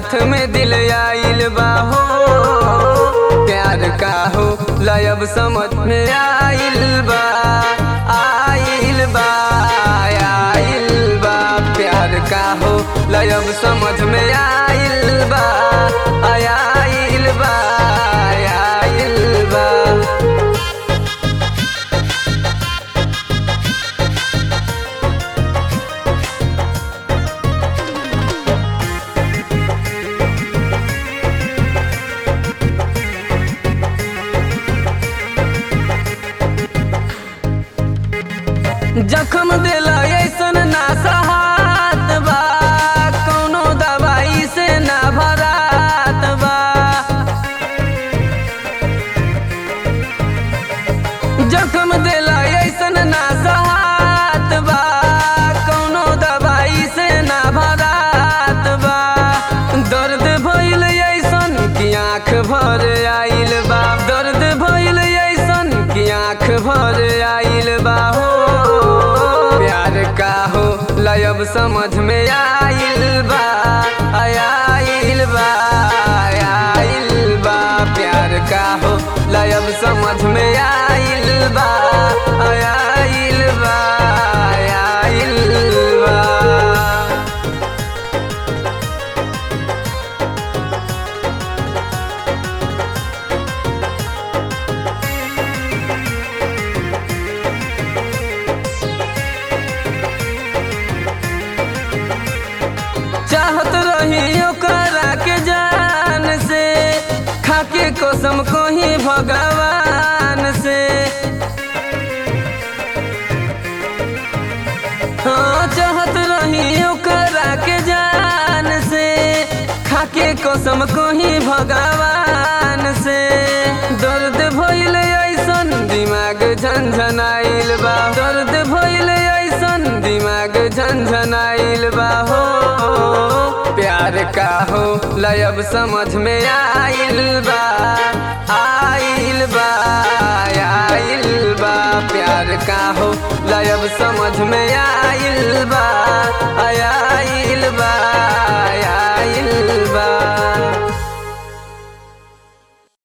हाथ में दिल आइल बा हो प्यार का हो लयब समझ में आइल बा आइल बा आइल बा प्यार का हो लयब समझ में आइल बा आइल बा आइल बा जखम दिला ऐसन ना सहात बा कौनो दवाई से ना भरात बा जखम दिला ऐसन ना सहात बा कौनो दवाई से ना भरात बा दर्द भइल ऐसन कि आँख भर आइल बा दर्द भइल ऐसन कि आँख भर आइल बा हो प्यार का हो लयब समझ में आइल बा आइल बा आइल बा प्यार का हो लयब समझ में आइल बा आइल बा आइल बा चाहत रही ओकरा के जान से खाके कसम कही भगवान से हाँ चाहत रही ओकरा के जान से खाके कसम कही भगवान से दर्द भइल ऐसन दिमाग झंझनाइल बा दर्द भइल ऐसन दिमाग झंझनाइल बा हो प्यार का हो लयब समझ में आइल बा आइल बा आइल बा प्यार का हो लयब समझ में आइल बा